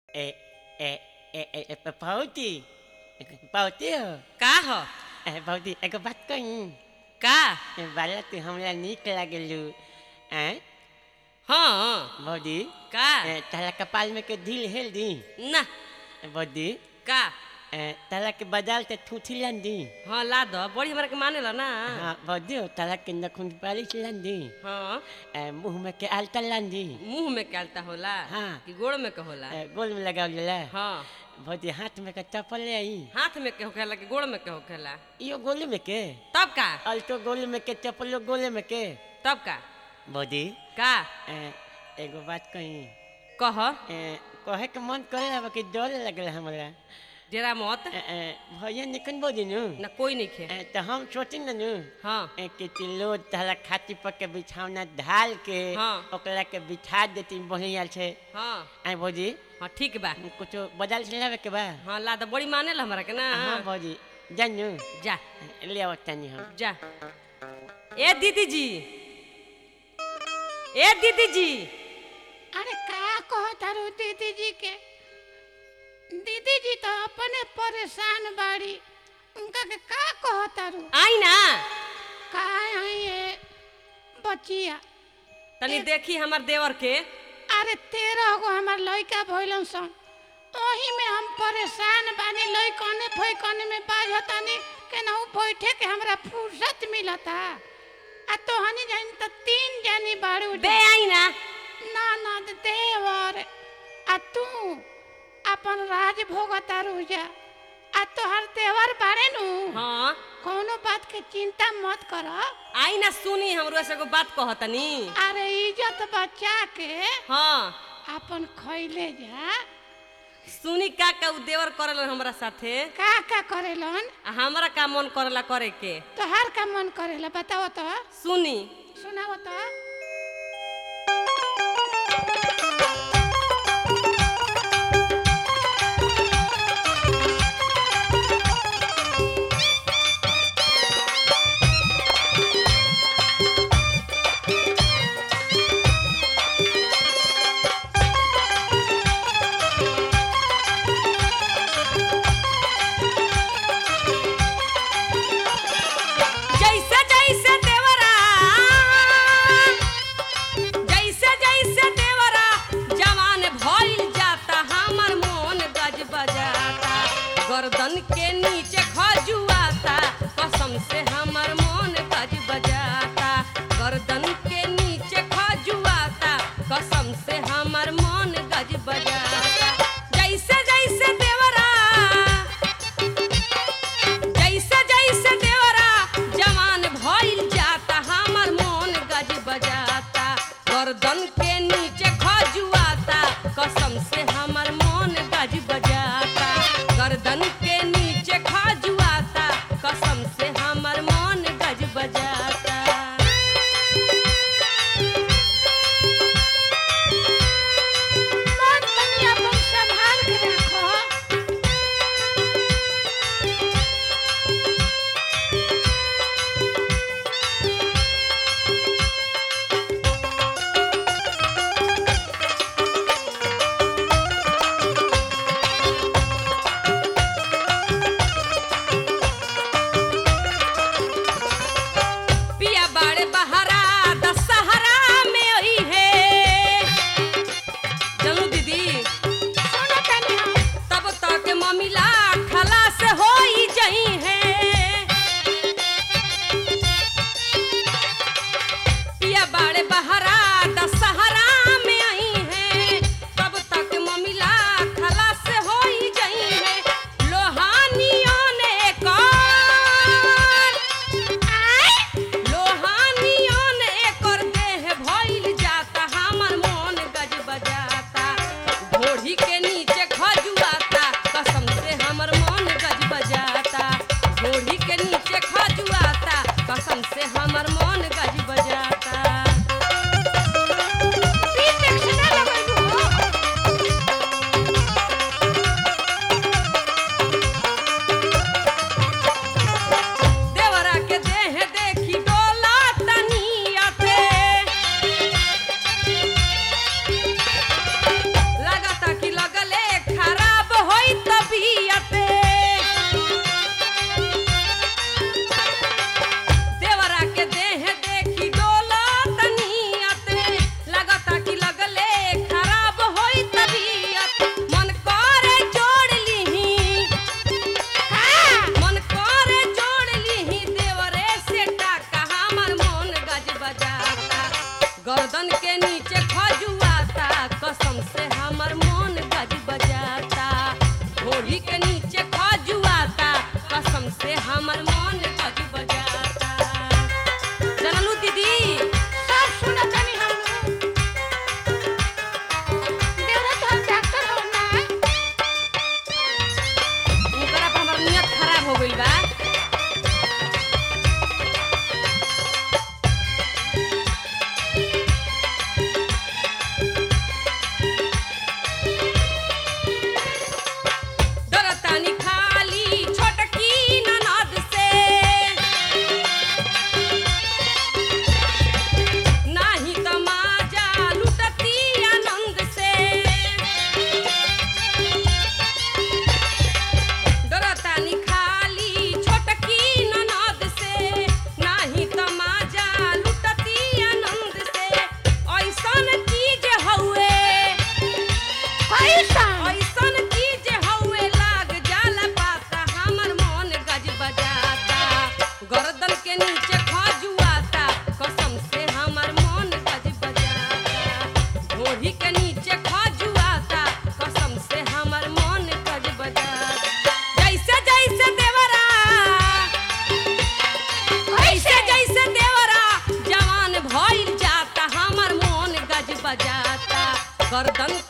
Eh, eh, eh, eh, eh, Pauti. Pauti हो का ह ए, pauti एगो बात कही का बाला तू हमरा नीक लागलू हैं हाँ बौदी का ए, तारा कपाल में के ढील हेल दी ना बौदी का ए, तारा के बाजार ते ठूठी लन दी हाँ ला दो बड़ी हमरा के माने ला ना हाँ बौदी हो तारा के नखुन पालिश लन दी हाँ ए, मुंह में के आलता लन दी मुंह में कहलता होला हाँ। कि गोड़ में के होला ए, गोल में लगाव जला हाँ बौदी हाथ में के चप्पल ले आई हाथ में के होखेला कि गोड़ में के होखेला यो गोले में के तब का अल्टो गोले में के चप्पलो गोले में के तब का बौदी का ए, एगो बात कही कह ए, कहे के मन करे अब कि डर लगल हमरा जरा मत ए, ए, भैया निकन बोली नु ना कोई नहीं खे ए, तो हम सोची न नु हाँ ए, कि तिलो तहला खाती पर के बिछावना ढाल के हाँ। ओकरा के बिठा देती बढ़िया से हाँ आई भौजी हाँ ठीक बा कुछ बदल से लावे के बा हाँ ला दो बड़ी माने ला हमरा के ना हाँ भौजी जानू जा ले आओ तनी हम जा ए दीदी जी ए दीदी जी अरे का कहो तारू दीदी जी के दीदी जी तो अपने परेशान बाड़ी उनका के का कहो तारू आई ना का आई ये बचिया तनी देखी हमर देवर के अरे तेरह गो हमार लइका भइलन सन ओही में हम परेशान बानी लइकने फइकने में बाझतानी केनाहू बैठे के हमरा फुर्सत मिलता आ तो हनी जाइन त तीन जानी बाड़ू बे आई ना ना ना देवर आ तू अपन राज भोगता रुजा आ तोहर देवर बाड़े नु हाँ कोनो बात के चिंता मत कर आई ना सुनी हमरो से एगो बात कहतनी अरे इज्जत बचा के हाँ अपन खैले जा सुनी का का उ देवर करल हमरा साथे का का करेलन आ हमरा का मन करला करे के तोहार का मन करेला बताओ तो सुनी सुनाओ तो जैसे जैसे देवरा जैसे जैसे देवरा जवान भइल जाता हमर मन गज बजाता गर्दन के नीचे खजुआता कसम से हमर मन गज बजाता गर्दन के नीचे खजुआता कसम से हमर मन गज बजाता जैसे जैसे देवरा जैसे जैसे देवरा जवान भइल जाता हमर मन गज बजाता गर्दन के नीचे खजुआता कसम से हमर मन गज बजाता गर्दन के नीचे ख गर्दन